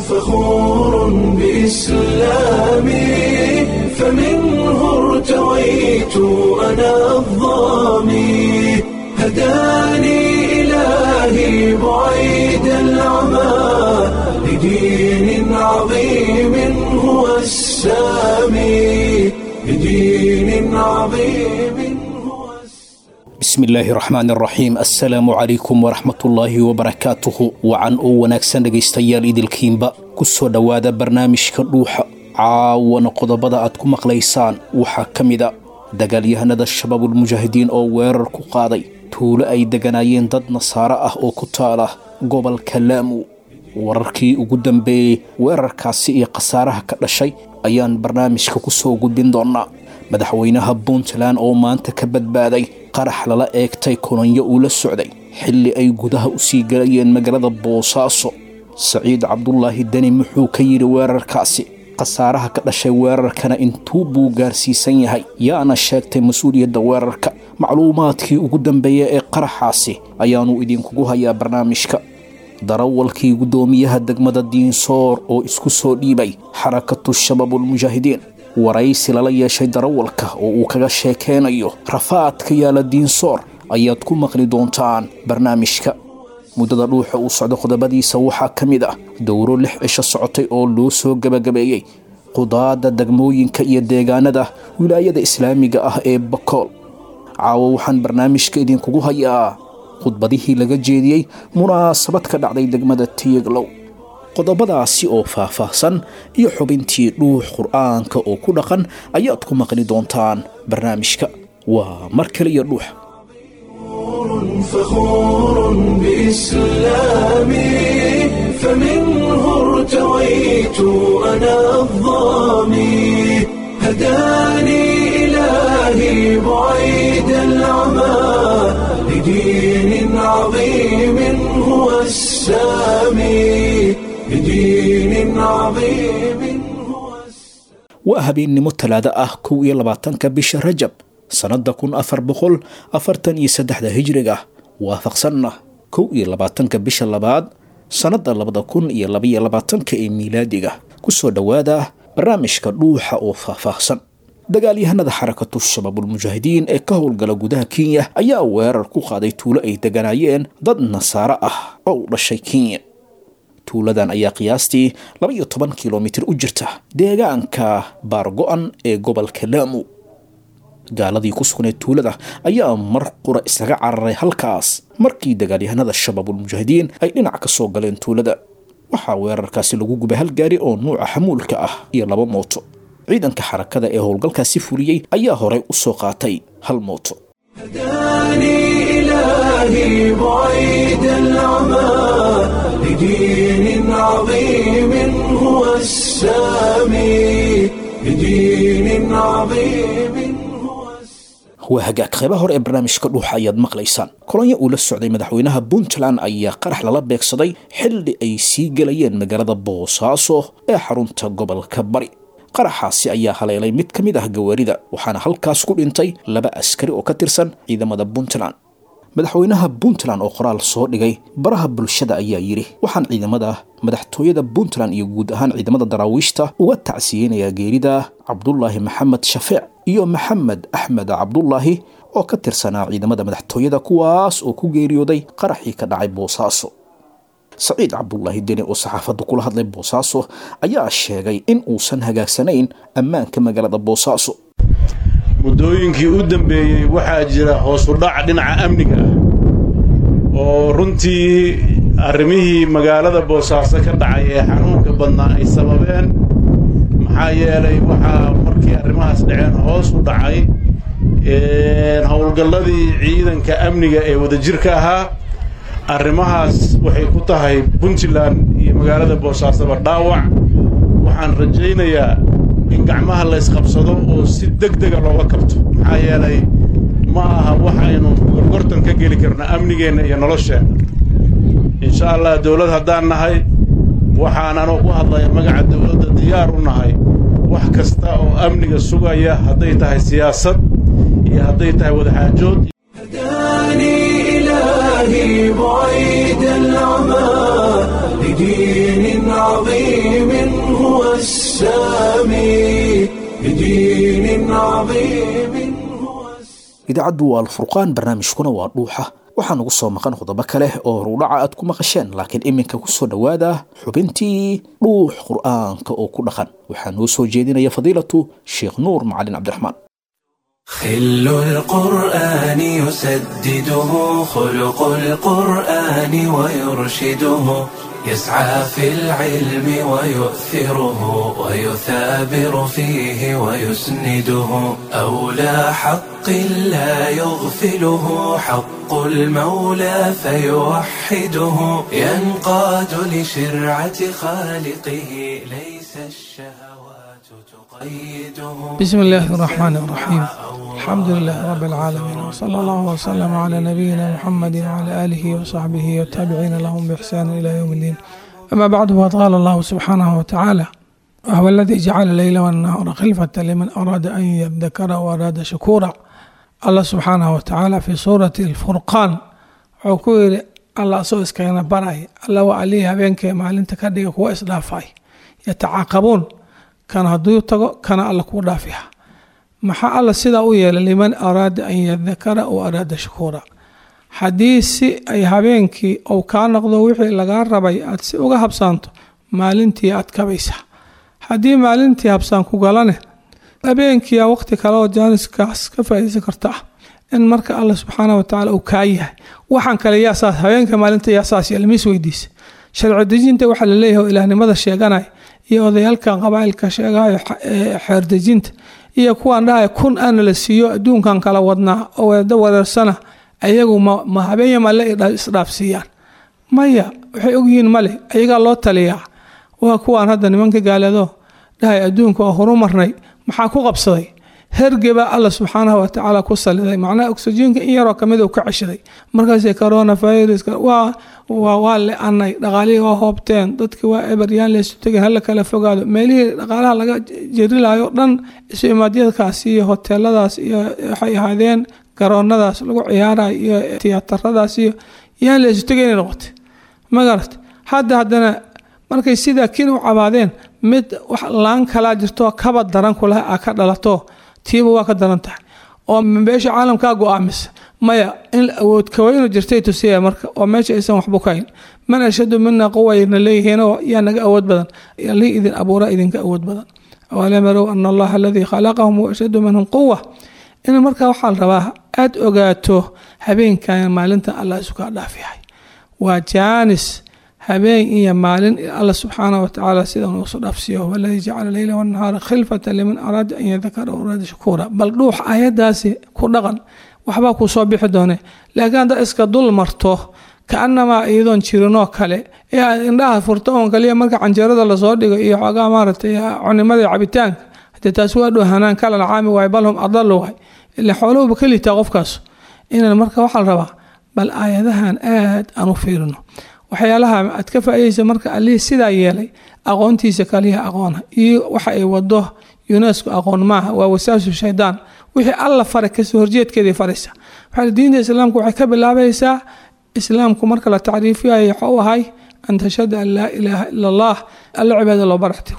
فخور بإسلامي فمنه ارتويت أنا الضامي هداني إلهي بعيد العمى لدين عظيم هو السامي لدين عظيم هو bismillaahi raxmaan raxiim assalaamu calaykum waraxmatullaahi wabarakaatuhu wacan oo wanaagsan dhegaystayaal idilkiinba ku soo dhowaada barnaamijka dhuuxa caawana qodobada aad ku maqlaysaan waxaa ka mida dagaalyahanada shabaabulmujaahidiin oo weerar ku qaaday tuulo ay deganaayeen dad nasaare ah oo ku taala gobolka laamu wararkii ugu dambeeyey weerarkaasi iyo khasaaraha ka dhashay ayaan barnaamijka ku soo gudbin doonnaa madaxweynaha puntland oo maanta ka badbaaday qarax lala eegtay kulanyo uu la socday xilli ay gudaha u sii galayeen magaalada boosaaso saciid cabdulaahi deni muxuu ka yidhi weerarkaasi khasaaraha ka dhashay weerarkana intuu buu gaarsiisan yahay yaana sheegtay mas-uuliyadda weerarka macluumaadkii ugu dambeeya ee qaraxaasi ayaannu idinkugu hayaa barnaamijka darawalkii guddoomiyaha degmada diinsoor oo isku soo dhiibay xarakatu shabaabulmujaahidiin waraysi lala yeeshay darawalka oo uu kaga sheekeynayo rafaadka yaala diinsoor ayaad ku maqli doontaan barnaamijka muddada dhuuxa uu socdo qodobadiisa waxaa ka mid ah dowro lix cisho socotay oo loo soo gebagabeeyey qudaadda degmooyinka iyo deegaanada wilaayada islaamiga ah ee bakool caawo waxaan barnaamijka idinkugu hayaa khudbadihii laga jeediyey munaasabad ka dhacday degmada tiyaglow qodobadaasi oo faah-faahsan iyo xubintii dhuux qur'aanka oo ku dhaqan ayaad ku maqli doontaan barnaamijka waa mar kale iyo dhuux فخور بإسلامي فمنه ارتويت أنا الضامي هداني إلهي بعيد العمى لدين عظيم هو السامي لدين عظيم هو السامي waa habeennimo talaado ah kow iyo labaatanka bisha rajab sannadda kun afar boqol afartan iyo saddexda hijriga waafaqsanna kow iyo labaatanka bisha labaad sannadda labada kun iyo labaiyo labaatanka ee miilaadiga ku soo dhowaada barnaamijka dhuuxa oo faahfaahsan dagaalyahanada xarakatu shabaabulmujaahidiin ee ka howlgala gudaha kenya ayaa weerar ku qaaday tuulo ay deganaayeen dad nasaare ah oo u dhashay kenya tuuladan ayaa qiyaastii laba iyo toban kilomitir u jirta deegaanka baargo-an ee gobolka laamu gaaladii ku sugnayd tuulada ayaa mar qura isaga cararay halkaas markii dagaalyahanada shabaabulmujaahidiin ay dhinac ka soo galeen tuulada waxaa weerarkaasi lagu gubay hal gaari oo nuuca xamuulka ah iyo laba mooto ciidanka xarakada ee howlgalkaasi fuliyey ayaa horey u soo qaatay hal mooto هداني إلهي بعيد العمى لدين عظيم هو السامي لدين عظيم هو السامي waa hagaag qaybaha hore ee barnaamijka dhuuxa ayaad maqlaysaan kolonyo uu la socday madaxweynaha puntland ayaa qarax lala beegsaday xilli ay sii gelayeen magaalada boosaaso ee xarunta gobolka bari qaraxaasi ayaa haleelay mid ka mid ah gawaarida waxaana halkaas ku dhintay laba askari oo ka tirsan ciidamada puntland madaxweynaha puntland oo qoraal soo dhigay baraha bulshada ayaa yidhi waxaan ciidamada madaxtooyada puntland iyo guud ahaan ciidamada daraawiishta uga tacsiyeynayaa geerida cabdulaahi maxamed shafeec iyo maxamed axmed cabdulaahi oo ka tirsanaa ciidamada madaxtooyada kuwaas oo ku geeriyooday qaraxii ka dhacay boosaaso saciid cabdulaahi deni oo saxaafadda kula hadlay boosaaso ayaa sheegay in uusan hagaagsanayn ammaanka magaalada boosaaso muddooyinkii u dambeeyey waxaa jira hoosu dhac dhinaca amniga ah oo runtii arrimihii magaalada boosaaso ka dhacay ee xanuunka badnaa ay sababeen maxaa yeelay waxaa markii arrimahaas dhaceen hoos u dhacay howlgalladii ciidanka amniga ee wadajirka ahaa arrimahaas waxay ku tahay puntland iyo magaalada boosaasoba dhaawac waxaan rajaynayaa in gacmaha laysqabsado oo si deg dega looga kabto maxaa yeelay ma aha waxaynu gorgortan ka geli karno amnigeenna iyo nolosheenna insha allah dawlad haddaan nahay waxaan anoo ku hadlaya magaca dawladda diyaar u nahay wax kasta oo amniga sugaya hadday tahay siyaasad iyo hadday tahay wadaxaajood هداني إلهي بعيد العمى بدين عظيم هو السامي بدين عظيم هو السامي idaacaddu waa alfurqaan barnaamijkuna waa dhuuxa waxaa nagu soo maqan qodobo kale oo rudhaca aad ku maqasheen laakiin iminka ku soo dhowaada xubintii dhuux qur'aanka oo ku dhaqan waxaa noo soo jeedinaya fadiilatu sheekh nuur macalin cabdiraxmaan خل القرآن يسدده خلق القرآن ويرشده يسعى في العلم ويؤثره ويثابر فيه ويسنده أولى حق لا يغفله حق المولى فيوحده ينقاد لشرعة خالقه ليس الشهوات تقيده بسم الله الرحمن الرحيم الحمد لله رب العالمين وصلى الله وسلم على نبينا محمد وعلى آله وصحبه والتابعين لهم بإحسان إلى يوم الدين أما بعد فقد قال الله سبحانه وتعالى وهو الذي جعل الليل والنهار خلفة لمن أراد أن يذكر وأراد شكورا الله سبحانه وتعالى في سورة الفرقان وكوير الله سو اسكينا براي الله وعليها بينك مالنت كدغ كو اسدافاي يتعاقبون كان هدو تغو كان الله كو دافيها maxaa alla sidaa u yeelay liman araada an yadakara o araada shukuura haddii si ay habeenkii ou kaa noqdo wixii lagaa rabay aad si uga habsaanto maalintii aad kabaysaa haddii maalintii habsaan ku galane habeenkiia waqti kale oo jaaniskaas ka faaideysan karta ah in marka alla subxaana watacaala uu kaa yahay waxaan kale yaasaas habeenka maalinta yaasaas yelmis weydiisa sharci dejinta waxaa laleeyahay oo ilaahnimada sheeganaya iyo odayaalkan qabaailka sheegayo xeerdejinta iyo kuwaan dhahaya kun aana la siiyo adduunkan kala wadnaa oo weeda wareersana ayagu ma habeenya male isdhaafsiiyaan maya waxay ogyihiin male ayagaa loo taliyaa waa kuwaan hadda nimanka gaaleedo dhahay adduunka oo horu marnay maxaa ku qabsaday hergebaa alla subxaanahu watacaala ku saliday macnaha oksijiinka in yaroo kamid uu ka ceshaday markaasay corona viruska waa waa le-anay dhaqaalihii waa hoobteen dadki waa eberyaan laysu tegin hala kala fogaado meelihii dhaqaalaha laga jerilayo dhan isu imaadyadkaas iyo hoteeladaas iyo waxay ahaadeen garoonadaas lagu ciyaarayo iyo tiyaataradaas iyo yaan laysu tegay inay noqotay magarat hadda haddana markay sidaa kin u cabaadeen mid wax laan kalaa jirto kaba daran kulaha a ka dhalato tiiba waa ka daran tahay oo beesha caalamkaa go-aamisa maya in awood kaweynu jirtay tusiya marka oo meesha aysan waxba kahayn man ashadu mina quwayna leeyihiin oo yaa naga awood badan li idin abuura idinka awood badan awalam yarow ana allaha aladii khalaqahum ashadu minhum quwa in markaa waxaa la rabaa aad ogaato habeenkan maalinta allah isu kaa dhaaf yahay waa jaanis habeen iyo maalin alla subxaanah watacaala sida nuusu dhaafsiyo huwa aladii jacala leyla wanahaara khilfata liman araada an yadakara araada shakuura bal dhuux ayadaasi ku dhaqan waxbaa kuu soo bixi doone laakiin haddaad iska dul marto kaanamaa iyadoon jirinoo kale ee aad indhaha furto oon kaliya marka canjeerada lasoo dhigo iyo xoogaa maaragtay cunimada cabitaanka hadee taasi waa dhow hanaan kalan caami waay bal hum adalu waay ila xooluhuba ka liitaa qofkaas inan marka waxaa la rabaa bal aayadahan aad aan u fiirino waxyaalaha aad ka faaideysa marka allihii sidaa yeelay aqoontiisa kaliya aqoona iyo waxa ay wado unesco aqoon maaha waa wasaasu shaydaan wixii alla faray kasoo horjeedkeedii faraysa waxaa diinta islaamku waxay ka bilaabaysaa islaamku marka la tacriifiyayo waxa u ahay an tashhada an laa ilaaha ila allah alla cibaada loo baraxtigo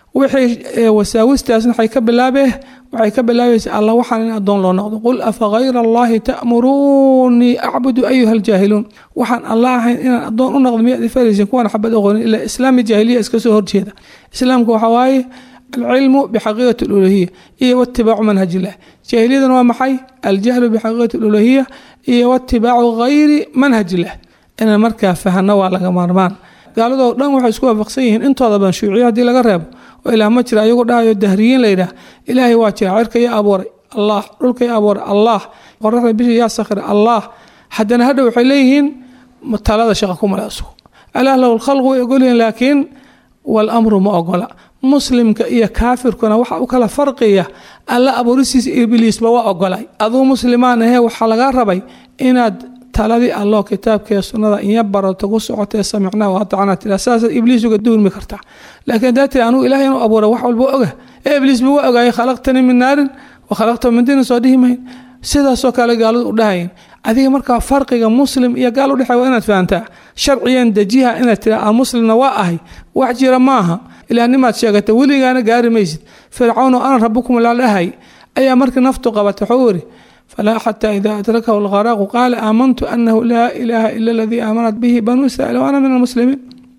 wixii wasaawistaasna waxay ka bilaabee waxay ka bilaabaysaa alla waxaan in addoon loo noqdo qul afa hayra allahi ta'muruunii acbudu ayuha aljaahiluun waxaan alla ahayn inaan addoon u noqdo miyaad ifaraysin kuwan xabad aqoonin ilaa islaami jaahiliya iska soo horjeeda islaamku waxa waaye alcilmu bixaqiiqati aluluhiya iyo watibaacu manhaj illah jaahiliyadan waa maxay aljahlu bixaqiiqati aluluhiya iyo watibaacu gayri manhaj illah inaan markaa fahano waa laga maarmaan gaaladoo dhan waxay isku waafaqsan yihiin intooda badan shuuciya haddii laga reebo oo ilaah ma jira ayagu dhahayo dahriyiin layidhaah ilaahay waa jira cirka yaa abuuray allah dhulka yaa abuuray allah qoraxda bisha yaa sakhira allah haddana hadha waxay leeyihiin talada shaqa ku male asugu alaah lahu lkhalqu way ogolyihiin laakiin walamru ma ogola muslimka iyo kaafirkuna waxa u kala farqiya alla abuurisiisa ibliisba waa ogolay aduu muslimaan ahee waxaa lagaa rabay inaad taladii allo kitaabkee sunnada inya barato ku socotee samicnaa waatacnaa tira saasaad ibliis uga duurmi kartaa laakiin haddaa tiri anugu ilahay inuu abuura wax walba oga ee ibliisba waa ogaayay khalaqtanii min naarin wa khalaqta min diinin soo dhihi mayn sidaasoo kale gaaladu u dhahayin adiga markaa farqiga muslim iyo gaal udhexey waa inaad fahantaa sharciyan dejiha inaad tira aan muslimna waa ahay wax jira maaha ilaahnimaad sheegata weligaana gaari maysid fircawn oo ana rabukum la dhahay ayaa markii naftu qabatay waxuu yiri falaa xataa idaa adrakahu lqaraaqu qaala aamantu anahu laa ilaaha ila aladii aamanat bihi banuu israiil wa ana min almuslimiin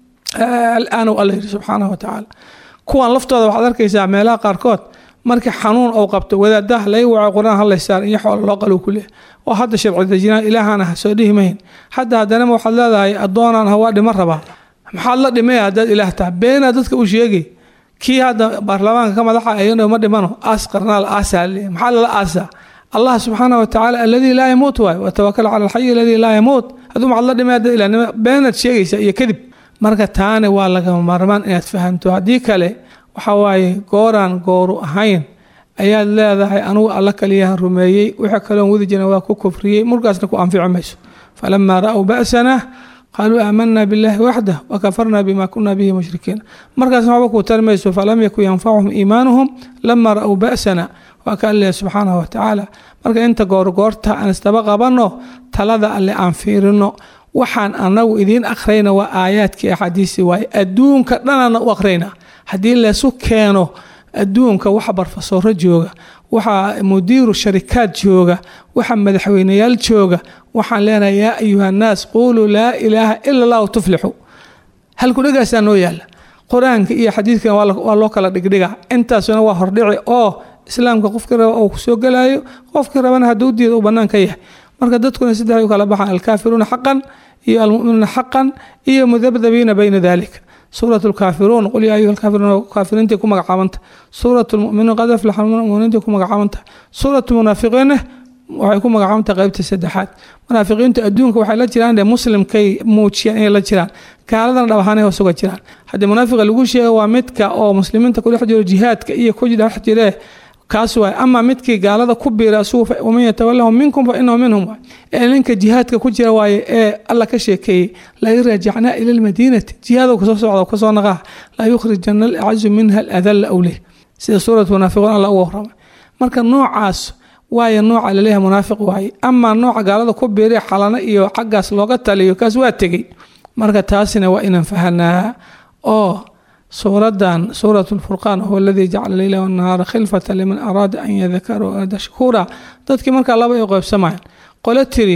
alaanu alla yiri subxaanahu watacaala kuwan laftooda waxaad arkaysaa meelaha qaarkood markii xanuun ou qabto wadaadaha laga waco qur-aan hadlaysaar iyo xoola loo qalu ku leeh oo hadda sharci dejinaan ilaahaan ah soo dhihi mahin hadda haddanama waxaad leedahay addoonaan ha waa dhima rabaa maxaad la dhimaya haddaad ilaah taha beenaa dadka u sheegay kii hadda baarlamaanka ka madaxa ayano ma dhimano aas qarnaal aasaa leeyahy maxaa lala aasaa allah subxaana watacaala aladii laa yamuut waay watawakal cala alxayi aladii laa yamuut hadduu maxaad la dhimay haddaad ilahnimo beenaad sheegaysa iyo kadib marka taani waa lagama maarmaan inaad fahamto haddii kale waxa waaye gooraan gooru ahayn ayaad leedahay anugu alla kaliyahan rumeeyey wixii kaloon wadi jiran waa ku kufriyey markaasna ku anfici mayso falamaa ra'w ba'sana qaaluu aamanaa biاllahi waxdah wakafarna bima kuna bihi mushrikiin markaasna waxba kuu tari mayso falam yakun yanfacuhum iimaanuhum lama ra'w ba'sana waa ka alleh subxaanahu watacaala marka inta goorgoorta aan isdaba qabanno talada alle aan fiirino waxaan anagu idiin akhrayna waa aayaadkii axaadiisi waaye adduunka dhanana u akhrayna haddii laysu keeno adduunka waxa barfasooro jooga waxaa mudiiru sharikaad jooga waxa madaxweyneyaal jooga waxaan leenahay yaa ayuha nnaas quuluu laa ilaaha ila allahu tuflixu halkudhegaasaa noo yaala qur-aanka iyo xadiidkan waa loo kala dhigdhiga intaasuna waa hordhici oo islaamka qofkii raba oo kusoo gelayo qofkii rabana hadduu diida uu bannaan ka yahay marka dadkuna saddexay u kala baxaan alkaafiruuna xaqan iyo almuminuuna xaqan iyo mudabdabiina bayna dalika suurat lkaafiruun qul yaa ayuha lkaafiruun kaafiriintii ku magacaabanta suurat lmuminuun qad aflaxa muminiintii ku magacaabanta suurat munaafiqiinna waxay ku magacaabanta qeybta saddexaad munaafiqiintu adduunka waxay la jiraan de muslimkay muujiyaan inay la jiraan gaaladana dhab ahaanay hoos uga jiraan haddii munaafiqa lagu sheega waa midka oo muslimiinta kudhex jiro jihaadka iyo ku dhex jiree kaas waay ama midkii gaalada ku biira asugu waman yatawalahum minkum fa inahu minhum waay ee ninka jihaadka ku jira waaye ee alla ka sheekeeyey lain raajacnaa ila lmadiinati jihaado kasoo socda kasoo naqaa la yukhrijana alacazu minha aladalla awleh sida suurat munaafiquun alla uga warramay marka noocaas waayo nooca laleeyahay munaafiq waaye ama nooca gaalada ku biira xalano iyo xaggaas looga taliyo kaas waa tegey marka taasina waa inaan fahanaa oo suuradan suurat lfurqaan huwa aladii jacala leyla wanahaara khilfata liman araada an yadakara araada shakuura dadkii markaa laba ay qeybsamayaan qole tiri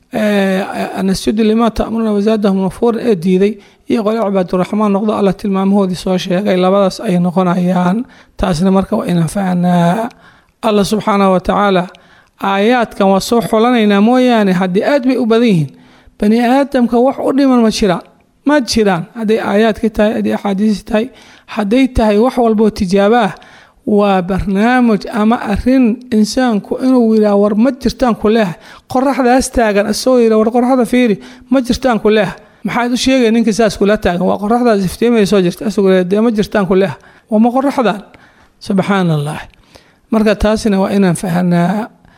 anasjudu limaa ta'muruuna wasaadahum nafuura ee diiday iyo qole cibaaduraxmaan noqdo alla tilmaamahoodii soo sheegay labadaas ay noqonayaan taasna marka waa inaan fahnaa allah subxaanahu watacaala aayaadkan waa soo xulanaynaa mooyaane haddii aad bay u badan yihiin bani aadamka wax u dhiman ma jiraan ma jiraan hadday aayaadka tahay hadday axaadiis tahay hadday tahay wax walboo tijaabo ah waa barnaamij ama arin insaanku inuu yiraa war ma jirtaan ku leeha qoraxdaas taagan isagoo yira war qoraxda fiiri ma jirtaan ku leeha maxaad u sheegay ninkii saas kula taagan waa qoraxdaas iftiimaya soo jirta isagoo dee ma jirtaan ku leeha waa ma qoraxdan subxaan allah marka taasina waa inaan fahanaa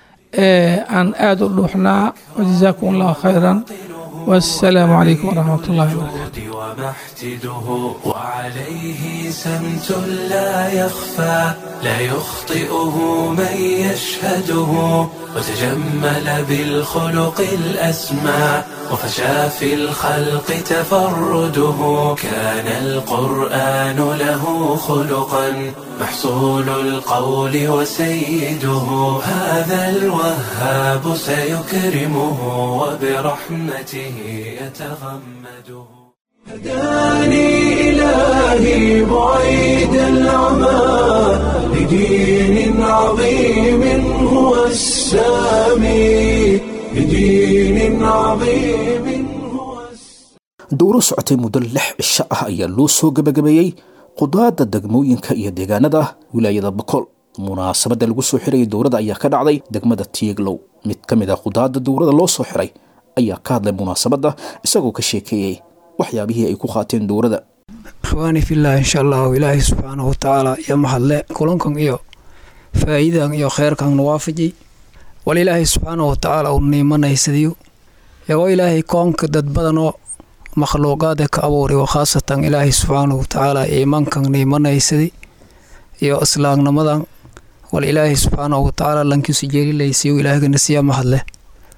aan aada u dhuuxnaa wajazaakum allahu khayran والسلام عليكم ورحمة الله وبركاته ومحتده وعليه سمت لا يخفى لا يخطئه من يشهده وتجمل بالخلق الأسمى وفشى في الخلق تفرده كان القرآن له خلقا محصول القول وسيده هذا الوهاب سيكرمه وبرحمته يتغمده هداني إلهي بعيد العمى لدين عظيم هو السامي لدين عظيم هو dowro socotay muddo lix cisho ah ayaa loo soo gebagabeeyey qudaadda degmooyinka iyo deegaanada wilaayada bokool munaasabadda lagu soo xirayay dowladda ayaa ka dhacday degmada tieglow mid ka mid ah qudaadda dowladda loo soo xiray ayaa ka hadlay munaasabadda isagoo ka sheekeeyey waxyaabihii ay ku qaateen dowladda ikhwaani fillaah insha allahu ilaahay subxaanahu watacaala iyo mahadle kulankan iyo faa'iidan iyo kheyrkan nuwaafajay wal ilaahay subxaanahu watacaala uu niimanaysadiyo iyagoo ilaahay koonka dad badan oo makhluuqaada ka abuuray oo khaasatan ilaahay subxaanahu watacaala iimankan niimanaysadi iyo islaamnimadan wal ilaahay subxaanahu watacaala lankiisu jeelilaysiyo ilaahgana siya mahadle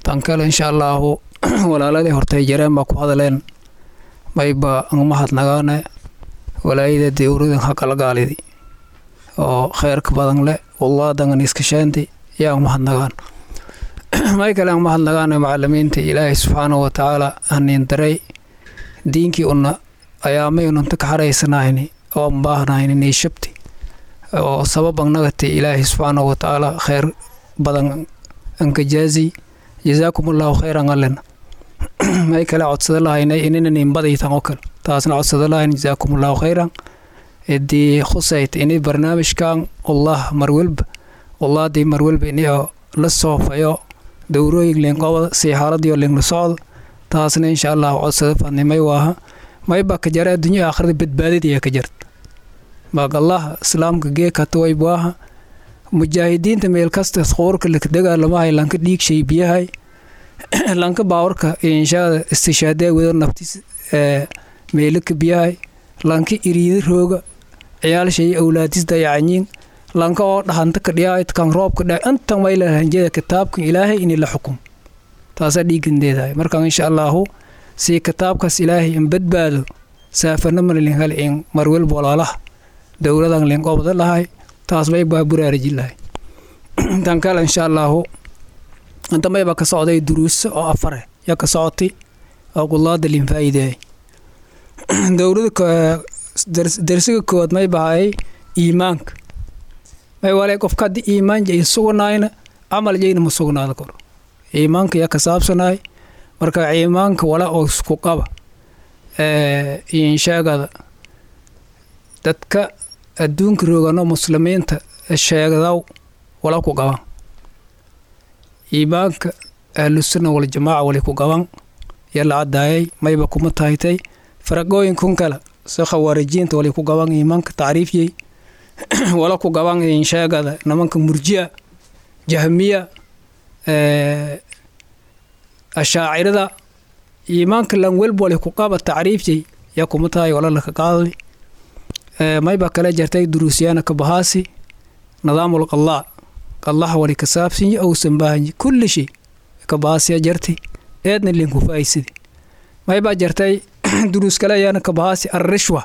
tan kale insha allaahu walaaladii hortay jareen baa ku hadleen mayba angmahadnagaane walaayada dowradan haqalgaalidi oo kheyrka badan leh wallaadangan iskashaanti yaa angmahadnagaan may kale angmahadnagaane macalimiinta ilaahay subxaanahu watacaala haniin daray diinkii una ayaamay unanta ka xaraysanayni oo ambaahnayni niishabti oo sabab anagati ilaahay subxaanahu watacaala kheyr badan ankajaazi jazaakum allahu khayran allen may kale codsada lahaynay ininan inbadaytan oo kale taasna codsada lahayn jazaakum allahu khayran idii khusayt ini barnaamijkan allah marwelba wallaadii marwelba ini oo la soofayo dowrooyin liinqobada sii xaaladiyo liinla socda taasna insha allahu codsada fadnimay waaha mayba ka jara adduunya aakhirada badbaadadiyaa ka jarta maagallaha islaamka geekata waybaaha mujaahidiinta meel kasta qoorka dagaalamahay lanka dhiigshay biyahay lanka baawarka inshaada istishaadee wada naftis meelaka biyahay lanka iriida rooga ciyaalshay awlaadis dayacanyiin lanka oo dhahanta ka dhiyaayt kan roobka dha intan mayla hanjada kitaabkan ilaahay ini la xukum taasaa dhiigandeedahay markaan insha allaahu sii kitaabkaas ilaahay in badbaado saafanamana linhal in marwel walaalaha dowladan linqobada lahay taas may baa buraariji lahay tan kale insha allaahu inta mayba ka socday duruuso oo afare yaa ka socotay oo qulaada linfaa'ideey dowlada darsiga koowaad may bahayay iimaanka may wale qofka haddii iimaan jay sugnayna camal jayna ma sugnaada karo iimaanka yaa ka saabsanay marka iimaanka wala oo isku qaba insheegada dadka adduunka roogano muslimiinta sheegdaw wala ku qaban iimaanka ahlusunna waljamaaca wali ku qaban yaa la cadaayay mayba kuma tahaytay faraqooyinkun kale si khawaarijiinta wali ku qaban iimaanka tacriifyey wala ku qaban insheegada nimanka murji'a jahmiya ashaacirada iimaanka lan welba wali ku qaba tacriifyey yaa kuma tahay wala laka qaadali mayba kala jartay duruusyaana ka bahaasi nidaamul qallaa qallaha wali ka saabsanyi ousan baahanyi kulli shay ka bahaasiya jartay eedna linku faa'iisadi maybaa jartay duruus kale ayaana ka bahaasi arrishwa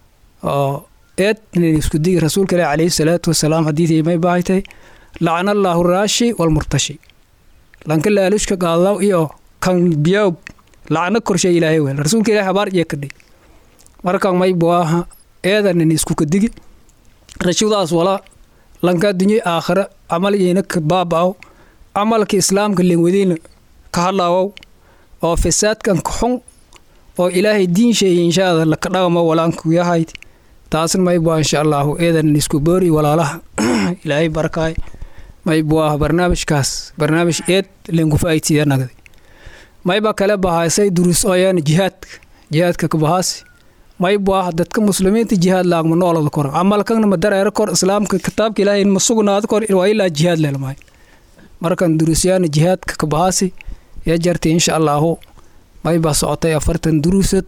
oo eed nin isku digi rasuulka ilahi calayhi salaatu wasalaam xadiidii may baahaytay lacana allaahu raashi walmurtashi lanka laalushka qaadaw iyo kan biyaw lacna korshay ilaahay wel rasuulka ilahi habaar iyo kadhay markan may buaha eedanin isku kadigi rashudaas wala lanka addunya aakhira camal iyna ka baaba'ow camalka islaamka lingwadiina ka hadlaawow oo fasaadkan ka xun oo ilaahay diin sheeye inshaada laka dhaqamo walaanku yahayd taasna maybua insha allaahu eedanin isku boori walaalaha ilaahay barakaay maybuaha barnaamijkaas barnaamij eed linku faa'iidsiya nagday mayba kale bahaysay duruus ooyaan jihaadka jihaadka ka bahaasi maybuaha dadka muslimiinta jihaad laagma noolada kor camalkana ma dareero kor islaamka kitaabka ilaahay ma sugnaado kor waa ilaa jihaad leelmahay markan duruusyaana jihaadka ka bahaasi ya jartay insha allaahu maybaa socotay afartan duruusad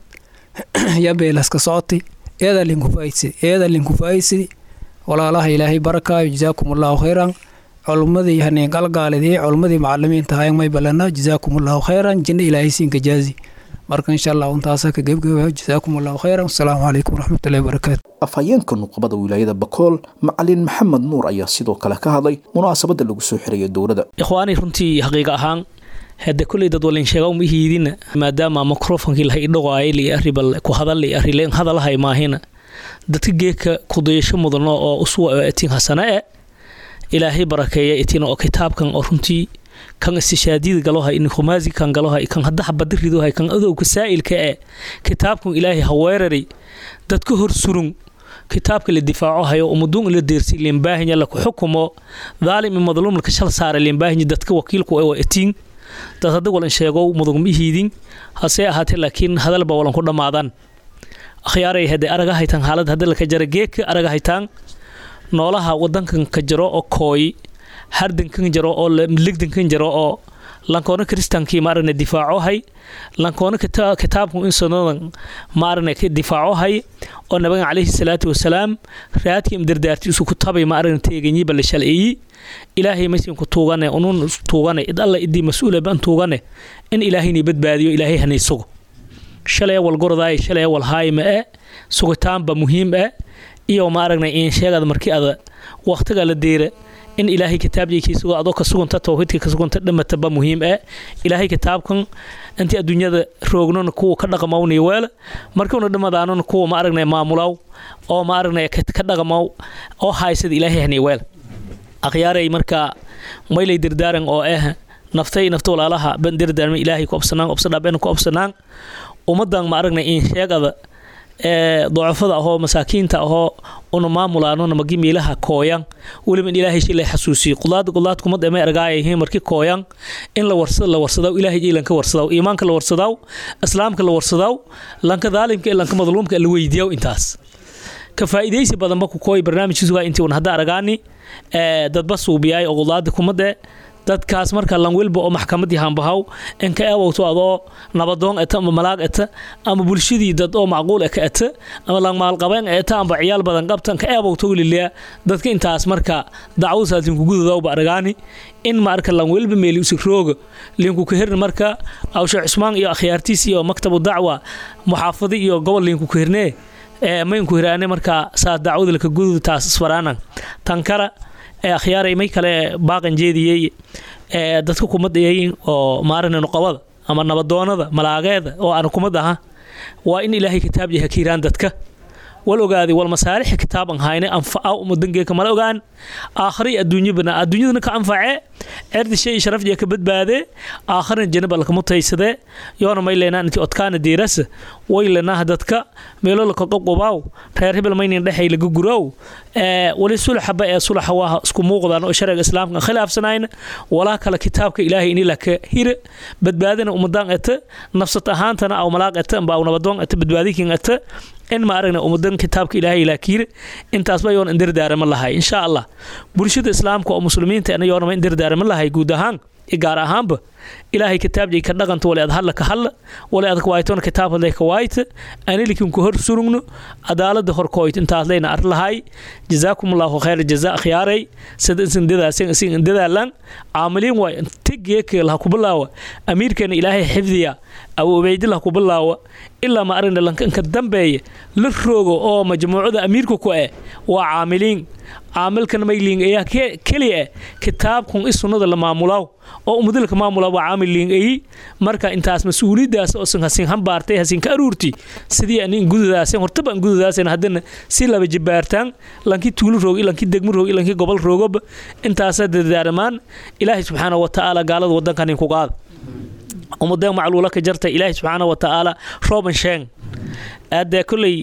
ya beelaska socotay eeda linku faa'iidsidi eeda linku faa'iidsidi walaalaha ilaahay barakaayo jazaakum allahu khayran culummadii haneen qalgaalidii culummadii macalimiinta hayan may balana jazaakum allahu khayran jinna ilaahay siinka jaazi marka insha allah untaasa ka gebgabayo jazaakum allahu khayran wasalaamu calaykum waraxmatullahi wabarakaatu afhayeenka nuqbada wilaayada bakool macalin maxamed nuur ayaa sidoo kale ka hadlay munaasabadda lagu soo xirayo dowladda ikhwaani runtii xaqiiqa ahaan hadde kulley dad walin sheega uma hiidina maadaama microfonkii laha idhaqaayay li arribal ku hadal li arrilen hadalahay maahina dadka geeka kudayasho mudano oo uswa oo atiin hasana e ilaahay barakeeya itina oo kitaabkan oo runtii kan istishaadiyada galohay in khumaasi kan galohay kan hadda xabada ridohay kan adowga saa'ilka ee kitaabkan ilaahay haweerari dadka hor surun kitaabka la difaaco hayo umuduun ila deersi limbaahinya la ku xukumo dhaalim madluum ka shal saara limbaahinya dadka wakiilku ee atiin dad hadda walan sheego mudug ma hiidin hase ahaatee laakiin hadalba walan ku dhammaadan akhyaaray hadde araga haytaan xaalad hadda laka jara geedka araga haytaan noolaha wadankan ka jiro oo kooy hardankan jiro oo ligdankan jiro oo lankoona kristankii ma aragna difaaco hay lankoona kitaabku insanodan ma aragna difaaco hay oo nabigan calayhi salaatu wasalaam raadkii imdardaarti isu ku tabay ma aragna teeganyi balla shalceeyi ilaahay maysin ku tuugane unun tuugane id alla idii mas-uula ban tuugane in ilaahayni badbaadiyo ilaahay hanay sugo shalay wal gordaay shalay wal haayma e sugitaanba muhiim e iyo ma aragna in sheegada markii ada waqtiga la deera in ilaahay kitaabjikiisugo adoo ka suganta towxiidka ka suganta dhamataba muhiim e ilaahay kitaabkan intii adduunyada roognona kuwa ka dhaqamawniy weela markuuna dhamadaanona kuwa ma aragna maamulaw oo ma aragna ka dhaqamaw oo haysada ilaahay haniy weela akhyaaray markaa maylay dirdaaran oo ah naftay nafta walaalaha ban dirdaarma ilaahay ku absanaan obsadhaabena ku absanaan ummadan ma aragna in sheegada ee docofada ahoo masaakiinta ahoo una maamulaanona magi miilaha kooyan weliba in ilaahay shilay xasuusiyo qulaad qulaad kumad ema ergaayahiin marki kooyan in la warsada la warsadaw ilaahay ilanka warsadaw iimaanka la warsadaw islaamka la warsadaw lanka daalimka ee lanka madluumka la weydiiyaw intaas ka faa'iidaysi badanba ku kooy barnaamijkiisugaa intii un hadda aragaani ee dadba suubiyaay oo qulaada kumade dadkaas marka lanwilba oo maxkamadii hambahaw inka eewowto adoo nabadoon eta ama malaag eta ama bulshadii dad oo macquul e ka eta ama langmaalqabeen eta amba ciyaal badan qabta inka eewowto lilia dadka intaas marka dacwadasaas linkugududawba aragaani in marka lanwilba meeli usi rooga linku kahirna marka awshe cusmaan iyo akhyaartiis iyo maktabu dacwa muxaafadi iyo gobol linku kahirnee maynku hiraane marka saas dacwada laka gudud taas isfaraanan tan kale ee akhyaaray may kale baaqan jeediyey ee dadka kumad eeyin oo maaragna nuqabada ama nabadoonada malaageeda oo aan kumad aha waa in ilaahay kitaab yahay kiiraan dadka wal ogaadi wal masaalixa kitaaban hayne anfaca umudangeeka mala ogaan aakhiri adduunyabana adduunyadana ka anfacee cerdi shay sharaf jee ka badbaadee aakhirin janaba lakama taysade yoona may leenaa intii odkaana diirasa way leenaha dadka meelo laka qobqobaaw reer hebel maynin dhexay laga guraaw wali sulaxaba ee sulaxa waa isku muuqdaan oo sharciga islaamka khilaafsanayna walaa kale kitaabka ilaahay ini laka hire badbaadina umadaan ete nafsad ahaantana aw malaaq ete amba aw nabadoon ete badbaadikin ete in ma aragna umadan kitaabka ilaahay ilaakiire intaasba yoona indirdaarama lahay insha allah bulshada islaamka oo muslimiinta ana yoonama indirdaarama lahay guud ahaan gaar ahaanba ilaahay kitaabjay ka dhaqanta wali ad hadla ka hadla wali ad kawaaytona kitaab hadlay ka waayta anilikin ku hor surugno cadaalada horkooyt intaas leyna ar lahay jazaakum allahu khayr jazaa akhyaaray sida insan dadaasen isin indadaalan caamiliin waay tigeeke laha kubilaawa amiirkeena ilaahay xifdiya abu ubaydi laha kubilaawa ilaa ma aragna lankanka dambeeya la roogo oo majmuucada amiirka ku eh waa caamiliin caamilkan mayliing ayaa keliya eh kitaabkun i sunnada la maamulaaw oo ummadalka maamula waa caamil liing ayi marka intaas mas-uuliyadaas oo san hasin hambaartay hasin ka aruurti sidii ani ingududaasen hortaba ingududaasen haddana si laba jibaartaan lankii tuulo roogi lankii degmo roogi lankii gobol roogoba intaasa dadaaramaan ilaahay subxaana wa tacaala gaalada wadankan inku qaada ummadeen macluula ka jarta ilaahay subxaana wa tacaala rooban sheeng aadee kolley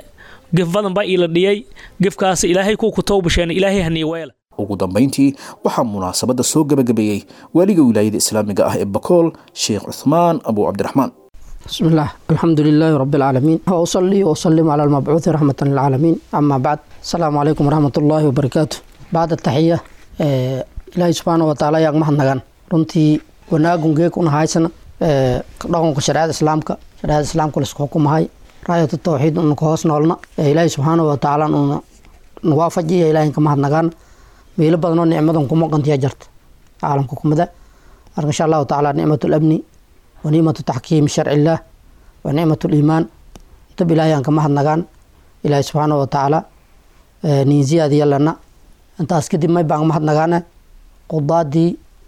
gef badan baa iila dhiyay gefkaas ilaahay kuu ku towbasheen ilaahay hanii weela ugu dambayntii waxaa munaasabadda soo gebagabeeyey waaliga wilaayada islaamiga ah ee bakool sheekh cuthmaan abu cabdiraxmaan بسم الله الحمد لله رب العالمين وأصلي وأسلم على المبعوث رحمة للعالمين أما بعد السلام عليكم ورحمة الله وبركاته بعد التحية آه إلهي سبحانه وتعالى يا محمد نغان runtii wanaagun geekuna haysana dhaqanka shareecada islaamka shareecada islaamka laisku xukumahay raayatu tawxiid una ka hoos noolna ilaahay subxaanahu watacaala una nawaafajiya ilaahay ka mahadnagaan meelo badanoo nicmadan kuma qantiya jarta caalamka kumida marka insha allahu tacaala nicmat lamni wa nicmatu taxkiimi sharci illaah wa nicmat liimaan dab ilaahay aan ka mahadnagaan ilaahay subxaanahu watacaala niinsiyaadiya lana intaas kadib may baan mahadnagaane qudaadii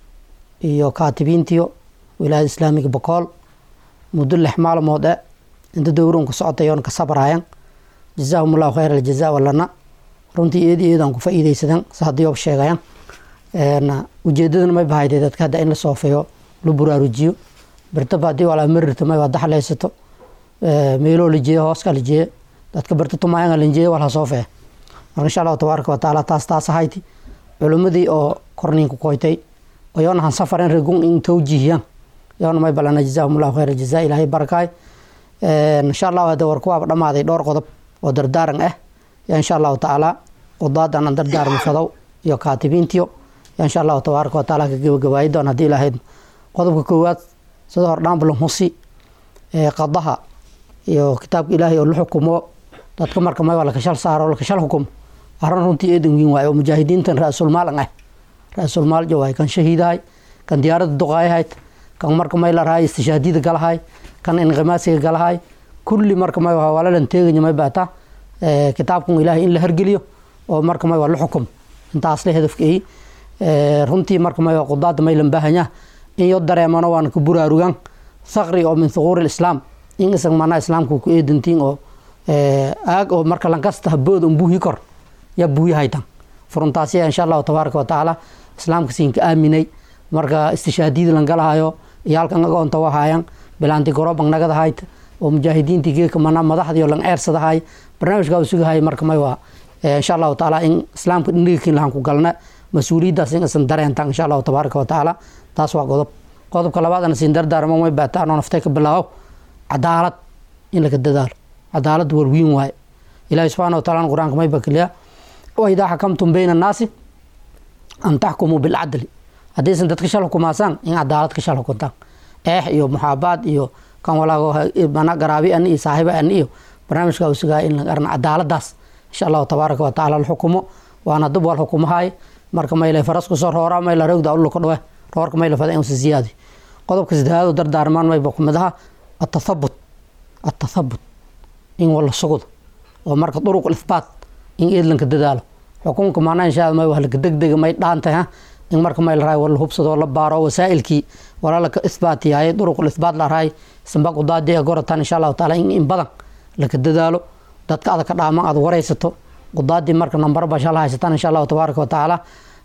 iyo kaatibiintiyo wilaayada islaamiga bakool muddo lix maalmood e inta dowrunka socotay oon ka sabraayan jazaahum allahu khayr aljaza walana runtii eed eedaan ku faa'iidaysadan sa haddii oob sheegayan ujeedadana may bahayday dadka hadda in la soofeeyo la buraarujiyo birtaba haddii walaa marirta may waa daxlaysato meeloo la jeeyo hooska la jeeyo dadka birta tumaayanga la jeeyo walha soofee marka insha allahu tabaaraka watacaala taas taas ahayti culimmadii oo korniinku koytay oyoona han safaren regun in towjihiyaan yoona may balana jazaahum allahu khayr aljaza ilaahay barakaay insha allahu hadda war kuwaaba dhammaaday dhowr qodob oo dardaaran ah ya insha allahu tacaala qudaadan aan dardaarmi fadow iyo kaatibiintiyo ya insha allahu tabaaraka watacaala ka gebagabaayi doon haddii ilaahayd qodobka koowaad sida hordhaanbalan husi ee qadaha iyo kitaabka ilaahay oo la xukumo dadka marka may waa lakashal saaro lakashal xukumo arrin runtii eedan weyn waaye oo mujaahidiintan ra-sulmaalan ah ra-sulmaal jo waay kan shahiidahay kan diyaaradda duqaayahayd kan marka may larahay istishaadiyada galahay kan inqimaasiga galahay kulli marka may waa walalan teeganya may baata kitaabkan ilaahay in la hergeliyo oo marka may waa la xukumo intaas la hedafka ay runtii marka may waa qudaada maylan baahanya in yo dareemano waan ku buraarugan thaqri oo min thuquuri islaam in isag manaa islaamka ku eedantiin oo aag oo marka lankasta habood un buuhi kor ya buuyahaytan furuntaasiya insha allahu tabaaraka watacaala islaamka siinka aaminay marka istishaadiyada langalahayo iyo halkan agoonta wahaayan bilaanti gorobang nagadahayd oo mujaahidiintii geeka mana madaxdii lang eersadahay barnaamijka u sugahay marka may waa insha allahu tacaala in islaamka dhindhigakin lahan ku galna mas-uuliyaddaas in isan dareentan insha allahu tabaaraka watacaala taas waa qodob qodobka labaadana siin dardaarmo may baataan oo naftay ka bilaabo cadaalad in laga dadaalo cadaalad warwiin waaye ilaahi subxana wataala qur-aanka may bakliya waidaa xakamtum bayna annaasi an taxkumuu bilcadli haddaysan dadka shal xukumaasaan in cadaalad ka shal xukuntaan eex iyo muxaabaad iyo kan walaago mana garaabi ani iyo saaxiiba ani iyo barnaamijka u sugaaya in laga arna cadaaladaas insha allahu tabaaraka watacaala la xukumo waana dib wal xukumahay marka mayle faras kusoo roora mayla rogda ulka dhowe roorka mayla fada insa ziyaadi qodobka saddexaad oo dardaarmaan mayba kumid aha atathabut atathabut in wala sugdo oo marka duruq ithbaat in eedlanka dadaalo xukunka maana insha may wahlaka degdega may dhaantay ha in marka may la raay wala hubsado la baaro wasaa'ilkii wala laka ithbaat yahay duruq ithbaat la raay samba qudaadi goratan insha allahu taala in in badan laka dadaalo dadka adaka dhaaman aad waraysato qudaadii marka nambar ba shala haysataan insha allahu tabaaraka watacaala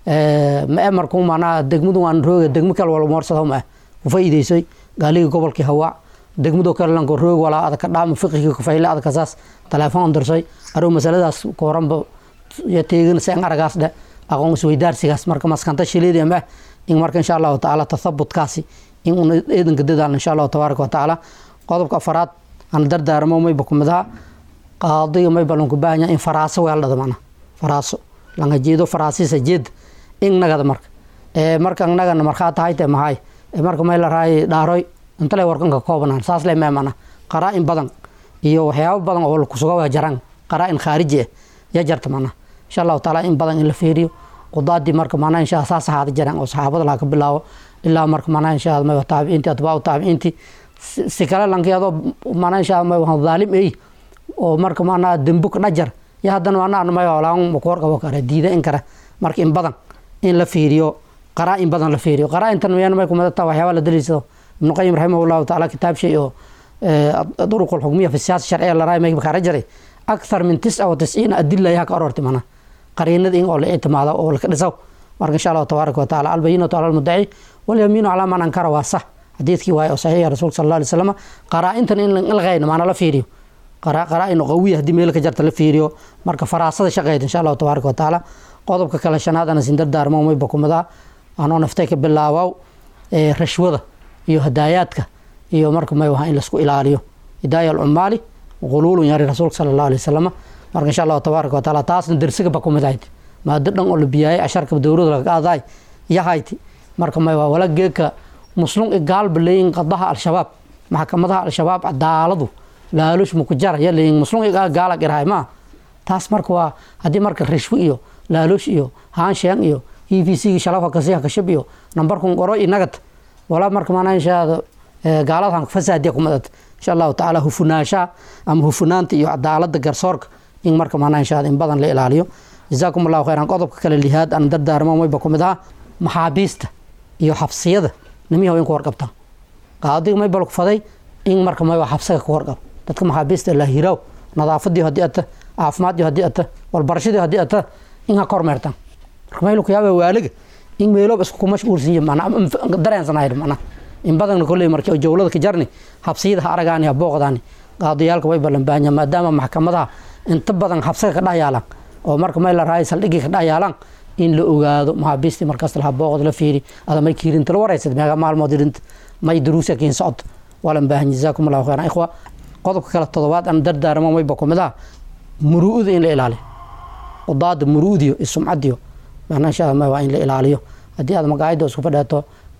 ma e marku maanaa degmadu waan rooga degmo kale wala moorsado ma ku faa'iideysay gaaligii gobolkii hawaa degmadoo kale lanko roog walaa adaka dhaama fiqigii kufayle adaka saas telefoon dirsay arow masaladaas kooranba ya teegin seen aragaas dhe aqoon isweydaarsigaas marka maskanta shileedi ma in marka insha allahu tacaala tathabutkaasi in una eedanka dadaal insha allahu tabaaraka watacaala qodobka afaraad aan dardaarmo mayba kumid aha qaadiga mayba lanku baahanya in faraaso weeldhada mana faraaso langa jeedo faraasiisa jeed in nagada marka marka nagana markaa tahayte mahay marka may la raay dhaaroy intale warkanka koobanaan saas le meemana qaraa-in badan iyo waxyaabo badan oo kusuga jaran qaraa-in khaariji ah ya jarta mana insha allahu taala in badan in la feeriyo qudaadii marka mana insha saas ahaada jaraan oo saxaabada laha ka bilaabo ilaa marka mana insha may taabiciinti atbaacu taabiciinti si kale lankeedo mana insha may dhaalim ey oo marka mana dembuk dhajar ya haddana mana may olaan makuwarqabo kare diida in kare marka in badan in la fiiriyo qaraa-in badan la fiiriyo qaraa-intan miyaan may kumadata waxyaaba la daliisado ibnu qayim raximah llahu taala kitaab shay oo duruq alxukmiya fi siyaasa sharciya la raay mayba kaara jaray akthar min tisca wa tisciina adila yaha ka ororti mana qariinada in oo la ictimaado oo laka dhisaw marka insha allahu tabaaraka wataala albayinatu cala almudaci walyamiinu calaa man ankara waa sax xadiidkii waaye oo saxiixa rasuulka sal alla alay slam qaraa-intan in ilqayn maana la fiiriyo qaraa-in qawiya haddii meel ka jarta la fiiriyo marka faraasada shaqeyd insha allahu tabaaraka watacaala qodobka kale shanaad ana sin dardaarmo mayba kumadaa anoo naftay ka bilaabow rashwada iyo hadaayaadka iyo marka may waha in laisku ilaaliyo hidaaya alcumaali quluulun yari rasuulka sala allahu alay wasalam marka insha allahu tabaaraka wataala taasna dersiga ba kumid ahayd maado dhan oo la biyaayay asharka dowlada laga qaadaay yahayti marka may waa wala geeka muslum igaalba leeyin qadaha al-shabaab maxkamadaha al-shabaab cadaaladu laalush mukujara ya leeyin muslum igaa gaala girahay maa taas marka waa haddii marka rishwo iyo laalush iyo haansheeng iyo e v c shalafka kasiha kashab iyo nambarkun qoro iyo nagad walaa marka maanaa inshaada gaaladahan fasaadiya kumadad insha allahu tacaala hufunaashaha ama hufunaanta iyo cadaalada garsoorka in marka maanaa inshaada in badan la ilaaliyo jazaakum allahu khayran qodobka kale lihaad aan dardaarmo mayba kumid aha maxaabiista iyo xabsiyada nimiyaho in ku warqabtaan qaadiga may balku faday in marka may xabsiga ku warqab dadka maxaabiista la hiraaw nadaafadii haddii ata caafimaadii haddii ata walbarashadii haddii ata in ha kormeertaan marka maylu ku yaaba waaliga in meelooba isku mashquulsan yihin manaa dareensanayr manaa in badanna kolley markii jawlada ka jarni habsiyada ha aragaani ha booqdaani qaadiyaalka way ballan baahanya maadaama maxkamadaha inta badan habsiga ka dhayaalaan oo marka may la raaya saldhigii ka dhayaalaan in la ogaado maxaabiistii markaas laha booqod la fiiri ada may kiirinta la waraysad meega maalmood irinta may duruusa kiin socod walan baahan jazaakum allahu khayran ikhwa qodobka kale todobaad aan dardaarmo mayba kumid ah muruu'da in la ilaaliyo qudaada muruudiyo iyo sumcadiyo macnaa insha allah waa in la ilaaliyo haddii aad magaayada isku fadheeto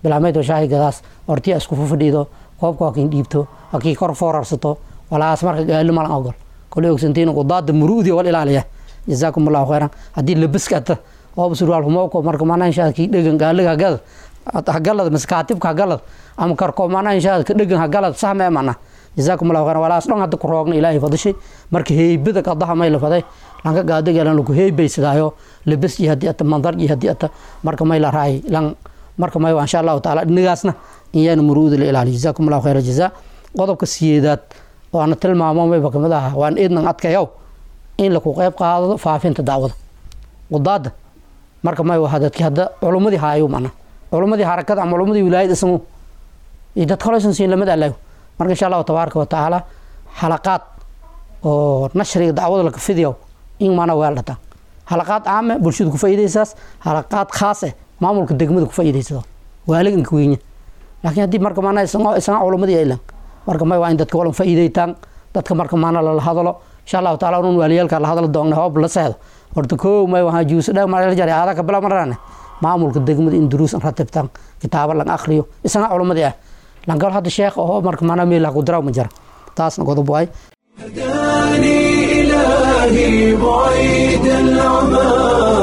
bilaameyd shaahi gadaas hortiya isku fufadhiido koobka waa kin dhiibto waa kii kor foorarsato walaas marka gaali malan ogol koley ogsantiin qudaada muruudi wal ilaaliya jazaakum allahu khayran haddii labiska ata ooba surwaal humowko marka maanaa inshaa kii dhegan gaaliga hagada hagalad mise kaatibka hagalad ama karko maanaa inshaa ka dhegan hagalad sahmee mana jazaakum allahu khayran walaas dhan hadda ku roogna ilaahay fadishay marka heybada qadaha may la faday lanka gaadagelan lagu heybeysadaayo labis iyo haddii ata mandar iyo haddii ata marka may la raay lan marka may insha allahu taala dhinigaasna iyaana muruuda la ilaaliyo jazaakum allahu khayra jazaa qodobka siyeedaad waana tilmaamo mayba kamid aha waan eednan adkayow in laku qeyb qaado faafinta dacwada qudaada marka may waha dadki hadda culumadii haayo mana culumadii harakada ama culumadii wilaayad isagu iyo dad kalesan siin lamid alayo marka insha allahu tabaaraka wa tacaala xalaqaad oo nashriga dacwada laka fidiyo in mana weel dhataan xalaqaad caame bulshada ku faa'iidaysaas xalaqaad khaas eh maamulka degmada ku faa'iidaysado waaliganka weynya laakiin haddii marka maana isaga isaga culumadii aylan marka may waa in dadka walan faa'iidaytaan dadka marka maana lala hadalo insha allahu taala unun waaliyaalka la hadlo doonna hoob la seexdo horta koow may wahaa juuso dheeg mara la jari aada ka bila marane maamulka degmada in duruus an ratibtaan kitaabo lan akhriyo isaga culumadii ah lankal hadda sheekh oo marka maana meel ku diraw ma jira taasna qodob waay هداني إلهي بعيد العمى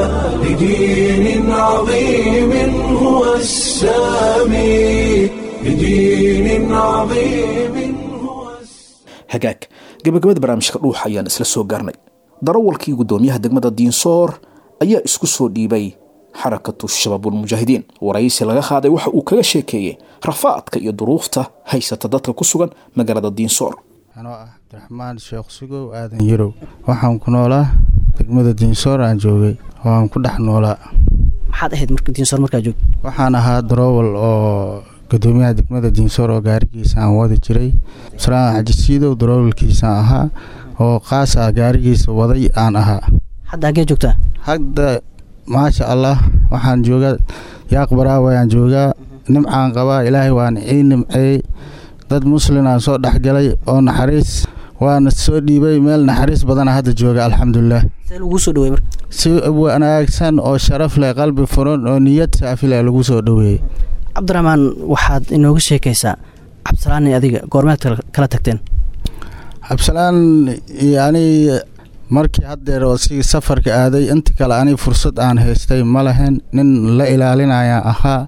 لدين عظيم هو السامي لدين عظيم هو hagaag gabagabada barnaamijka dhuuxa ayaan isla soo gaarnay darawalkii guddoomiyaha degmada diinsoor ayaa isku soo dhiibay xarakatu shabaabulmujaahidiin waraysi laga qaaday waxa uu kaga sheekeeyey rafaadka iyo duruufta haysata dadka ku sugan magaalada diinsoor anoo ah cabdiraxmaan sheekh sugow aadan yarow waxaan ku noolaa degmada diinsoor aan joogay oo aan ku dhex noolaa maxaad ahayd marka diinsoor markaa joogta waxaan ahaa daroowal oo gudoomiyaha degmada diinsoor oo gaarigiisa aan wadi jiray salaan xajisiidow daroowalkiisaan ahaa oo qaas ah gaarigiisa waday aan ahaa hadda hagee joogtaa hadda maasha allah waxaan joogaa yaaq baraawe aan joogaa nimcaan qabaa ilaahay waan ii nimceeyey dad muslin aan soo dhexgalay oo naxariis waana soo dhiibay meel naxariis badana hadda jooga alxamdulilah see laguu soo dhawey marka si wanaagsan oo sharaf leh qalbi furan oo niyad saafi leh lagu soo dhoweeyey cabdiraxmaan waxaad inooga sheekaysaa cabdisalaani adiga goormeed kala tagteen cabdisalaan yani markii haddeer oo si safarka aaday inta kale ani fursad aan haystay ma lahayn nin la ilaalinaya ahaa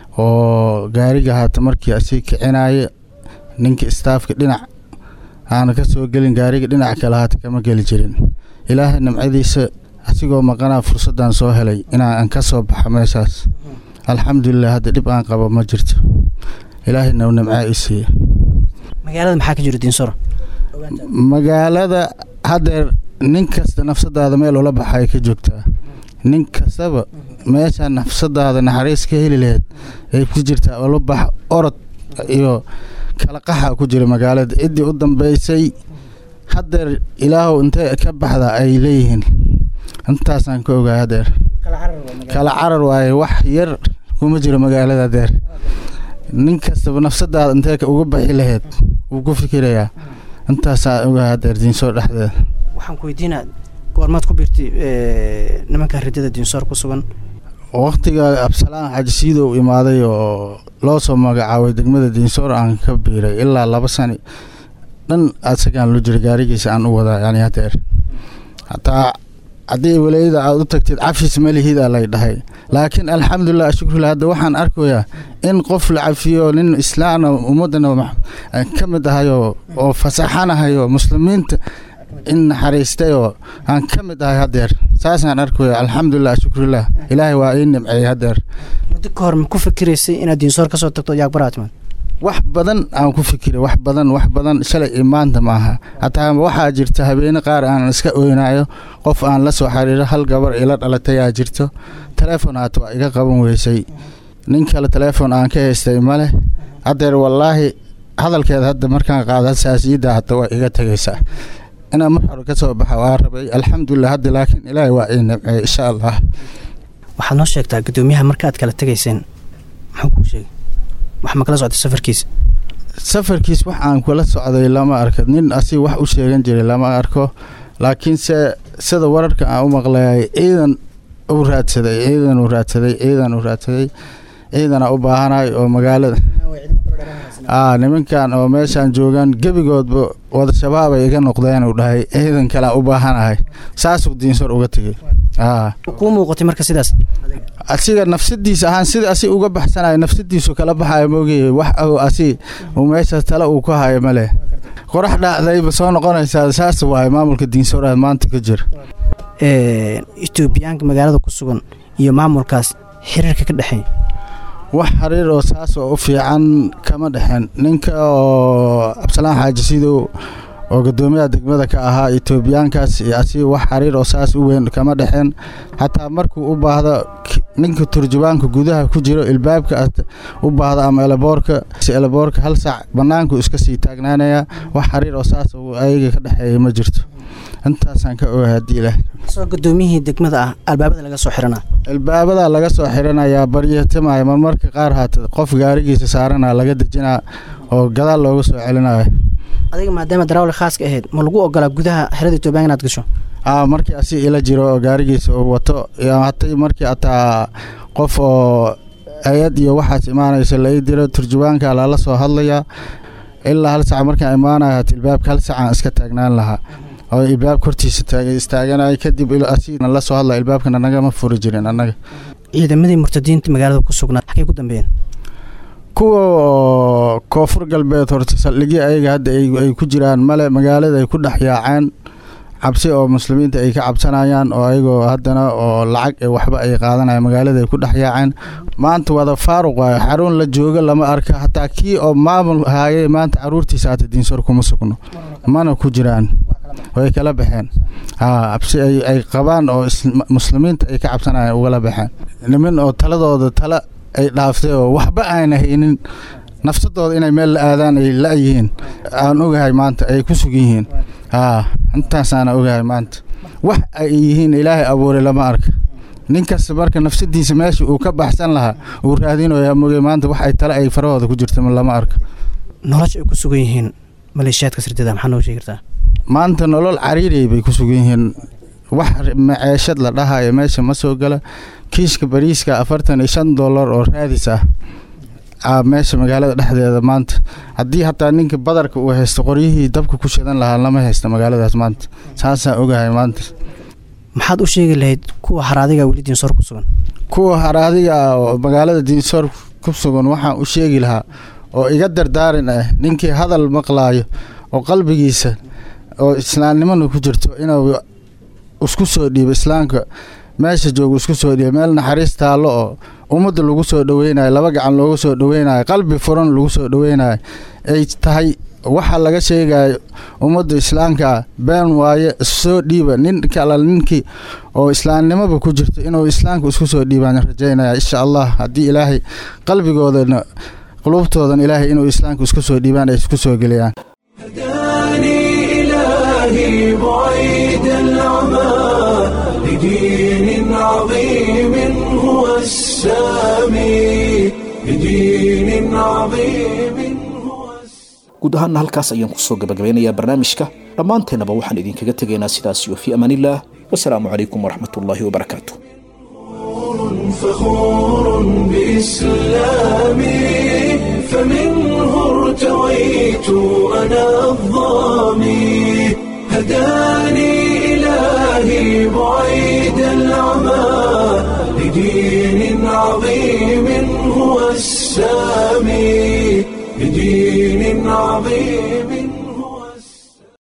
oo gaariga haata markii asii kicinaya ninka istaafka dhinac aana ka soo gelin gaariga dhinac kale haata kama geli jirin ilaahay nimcadiisa asigoo maqanaa fursaddan soo helay inaan ka soo baxo meeshaas alxamdulilah hadda dhib aan qabo ma jirto ilaahayna nimcaa i siiye magaalada maxaa ka jira diinsoro magaalada haddeer nin kasta nafsadaada meel ula baxay ka joogtaa nin kastaba meesha nafsadaada naxariis ka heli laheyd ay ku jirtaa ula bax orod iyo kala qaxa ku jira magaalada ciddii u dambeysay haddeer ilaahow intee ka baxda ay leeyihiin intaasaan ka ogaa haddeer kala carar waaye wax yar kuma jiro magaalada haddeer nin kastaba nafsadaada intee uga baxi laheyd wuu ku fikirayaa intaasaa ogaa haddeer diinsoo dhexdeeda waxaan ku weydiinaa goormaad ku biirtay nimanka ridada diinsoor ku sugan waqtiga absalaan xajisiidow imaaday oo loo soo magacaabay degmada diinsoor aan ka biiray ilaa laba sani dhan asagaan lu jira gaarigiisa aan u wadaa yani hadeer hataa haddii walaayada aad u tagtid cafis ma lihidaa lay dhahay laakiin alxamdulilah shukrulah hadda waxaan arkayaa in qof la cafiyo nin islaana ummadana ka mid ahayo oo fasaxanahayo muslimiinta in naxariistayoo aan ka mid ahay haddeer saasaan arkaya alxamdulilah shukrulah ilaahay waa ii nimceeyey haddeer muddo ka hor ma ku fikiraysay inaad diinsoor kasoo tagto yaaqbaraa timaad wax badan aan ku fikiray wax badan wax badan shalay iyo maanta maaha hataa waxaa jirta habeene qaar aan iska oynayo qof aan la soo xiriiro hal gabar ila dhalatay aa jirto teleefon haata waa iga qaban weysay nin kale teleefon aan ka haystay ma leh haddeer wallaahi hadalkeeda hadda markaan qaado saasiyadda hata waa iga tegaysaa inaan mar hore ka soo baxa waa rabay alxamdulilah hadda laakiin ilaahay waa ii nimceey insha allah waxaad noo sheegtaa guddoomiyaha markaaad kala tegayseen muxuu kuu sheegay wax ma kala socday safarkiisa safarkiis wax aan kula socday lama arko nin asiga wax u sheegan jiray lama arko laakiinse sida wararka aan u maqlayay ciidan u raadsaday ciidan u raadsaday ciidan u raadsaday ciidana u baahanahay oo magaalada nimankan oo meeshaan joogaan gebigoodba wada shabaab ay iga noqdeen uu dhahay ciidan kalea u baahanahay saasuu diinsor uga tegey kuu muuqatay marka sidaas asiga nafsadiisa ahaan sida asi uga baxsanayo nafsadiisu kala baxayo moogay wax asi uu meeshaas tale uu ku hayo male qorax dhacdayba soo noqonaysaa saas waaye maamulka diinsoraad maanta ka jira etoobiyaanka magaalada ku sugan iyo maamulkaas xiriirka ka dhexeeya wax xiriir oo saas oo u fiican kama dhexeen ninka oo cabdisalaan xaaji sidow oo guddoomiyaha degmada ka ahaa etoobiyaankaas iyo asiga wax xiriir oo saas u weyn kama dhexeen xataa markuu u baahdo ninka turjubaanka gudaha ku jiro ilbaabka u baahdo ama eleboorka eleboorka hal saac bannaanku iska sii taagnaanaya wax xiriir oo saas ayaga ka dhexeeya ma jirto intaasaan ka ogahay haddii ilaah soo gudoomiyihii degmada ah albaabada laga soo xiranaa albaabada laga soo xiranayaa baryatimaya marmarka qaar haata qof gaarigiisa saarana laga dejinaa oo gadaal looga soo celinayo adiga maadaama darawli khaaska ahayd ma lagu ogolaa gudaha xerada etoobiyan inaad gasho a markii asi ila jiro oo gaarigiisa uu wato hatay markii ataa qof oo hay-ad iyo waxaas imaanaysa lai diro turjubaanka lala soo hadlayaa ilaa hal sac markaan imaanayo hata ilbaabka hal sacaan iska taagnaan lahaa oo ilbaabka hortiisa taagay istaaganay kadib asigna la soo hadla ilbaabkana nagama furi jirin annaga ciidamadii murtadiinta magaalada ku sugnaa xagay ku dambeeyeen kuwa oo koonfur galbeed horta saldhigyo ayaga hadda ay ku jiraan male magaalada ay ku dhex yaaceen cabsi oo muslimiinta ay ka cabsanayaan oo ayagoo haddana oo lacag ee waxba ay qaadanayaan magaalada ay ku dhex yaaceen maanta wada faaruq waayo xarun la joogo lama arka hataa kii oo maamul haayay maanta caruurtiisa hata diinsor kuma sugno mana ku jiraan way kala baxeen cabsi ay qabaan oo muslimiinta ay ka cabsanayaan ugala baxeen niman oo taladooda tala ay dhaaftay oo waxba aana haynin nafsadooda inay meel la aadaan ay la-yihiin aan ogahay maanta ay ku sugan yihiin intaasaana ogahay maanta wax ay yihiin ilaahay abuuray lama arka ninkasta marka nafsadiisa meesha uu ka baxsan lahaa uu raadinaya moge maanta wax ay tale ay farahooda ku jirta lama arka nolosha ay ku sugan yihiin maleeshiyaadka sirtada maxaa noo sheegi kartaa maanta nolol cariiray bay ku sugan yihiin wax maceeshad la dhahayo meesha ma soo gala kiishka bariiska afartan iyo shan dollar oo raadis ah meesha magaalada dhexdeeda maanta haddii hataa ninka badarka uu haysto qoryihii dabka ku shidan lahaa lama haysta magaaladaas maanta saasaan ogahay maanta maxaad u sheegi lahayd kuwa haraadiga weli diinsoor ku sugan kuwa haraadiga ah oo magaalada diinsoor ku sugan waxaan u sheegi lahaa oo iga dardaarin ah ninkii hadal maqlaayo oo qalbigiisa oo islaamnimana ku jirto inuu isku soo dhiibo islaamka meesha jooga isku soo dhiibo meel naxariis taallo oo ummadda lagu soo dhoweynayo laba gacan looga soo dhoweynayo qalbi furan lagu soo dhoweynayo ay tahay waxa laga sheegayo ummadda islaamka been waaye issoo dhiiba nin kala ninkii oo islaamnimaba ku jirto inuu islaamka isku soo dhiibaan rajaynaya insha allah haddii ilaahay qalbigoodana qulubtoodan ilaahay inuu islaamka isku soo dhiibaan ay isku soo geliyaan إلهي بعيد العمى لدين عظيم هو السامي لدين عظيم guud ahaanna halkaas ayaan kusoo gabagabeynayaa barnaamijka dhammaanteennaba waxaan idinkaga tegaynaa sidaas iyo fii amaanillaah wasalaamu calaykum waraxmat ullaahi wabarakaatu فخور بإسلامي فمنه ارتويت أنا الظامي هداني إلهي بعيد العمى لدين عظيم هو السامي لدين عظيم